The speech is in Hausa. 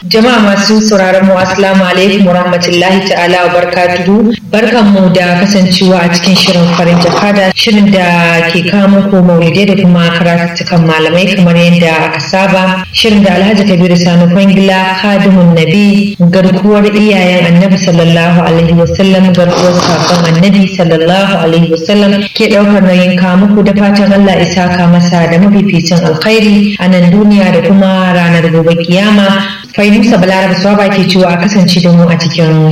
Jama'a masu sauraron mu assalamu alaikum wa rahmatullahi ta'ala wa barakatuhu. Barkanmu da kasancewa a cikin shirin farin jakada shirin da ke kawo muku maulidai da kuma karatuttukan malamai kamar yadda aka saba. Shirin da Alhaji Kabiru Sani Kwangila Kadimun Nabi garkuwar iyayen Annabi sallallahu alaihi wasallam garkuwar sakon Annabi sallallahu alaihi wasallam ke daukar nauyin kawo muku da fatan Allah isa ka masa da mafificin alkhairi a nan duniya da kuma ranar gobe kiyama. Fainusa Balaraba Swaba ke cewa a kasance da mu a cikin